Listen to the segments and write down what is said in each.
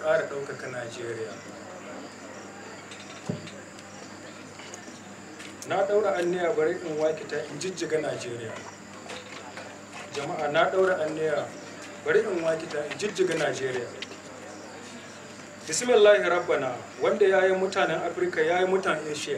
ƙara ɗaukaka najeriya na ɗaura anniya bari in wakita in jijjiga najeriya jama'a na ɗaura anniya bari in wakita in jijjiga najeriya bismillahi rabbana wanda ya yi mutanen afirka ya yi mutanen asia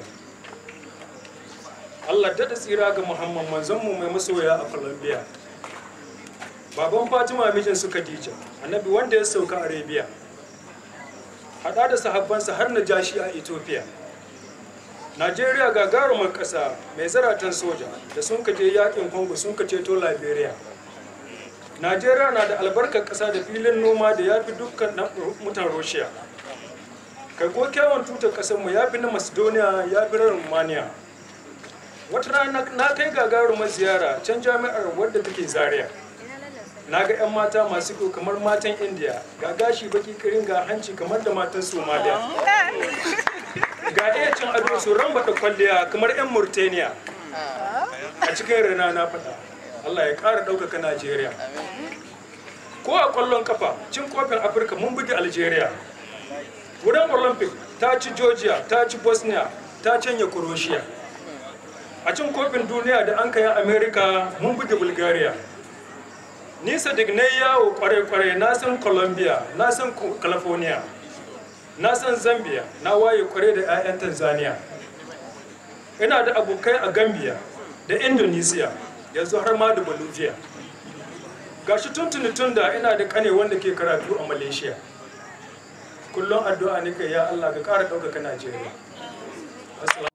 allah daɗa tsira ga muhammad manzonmu mai masoya a colombia baban fatima mijin su khadija annabi wanda ya sauka arabia hada da sahabbansa har na jashi a ethiopia najeriya gagarumar ƙasa mai zaratan soja da sun kaje yakin congo sun ka ceto liberia najeriya na da albarkar ƙasa da filin noma da ya fi dukkan mutan russia kai ko kyawun tutar ƙasarmu ya fi na macedonia ya fi na romania wata rana na kai gagarumar ziyara can jami'ar wadda take zaria na ga 'yan mata masu kyau kamar matan india ga gashi baki kirin ga hanci kamar da matan somaliya ga iya cin ado su rambata kwalliya kamar 'yan murtaniya a cikin rana na faɗa allah ya ƙara ɗaukaka najeriya ko a ƙwallon kafa cin kofin afirka mun buge algeria wurin olympic ta ci georgia ta ci bosnia ta canya croatia a cin kofin duniya da an kai america mun buge bulgaria nisa da na yawo kwarai-kwarai na san colombia na san california na san zambia na waye kwarai da 'ya'yan tanzania ina da abokai a gambia da indonesia yanzu har ma da bolivia gashi tuntuni tun da ina da kane wanda ke karatu a malaysia kullum addu'a nika ya allah ka kara ɗaukaka najeriya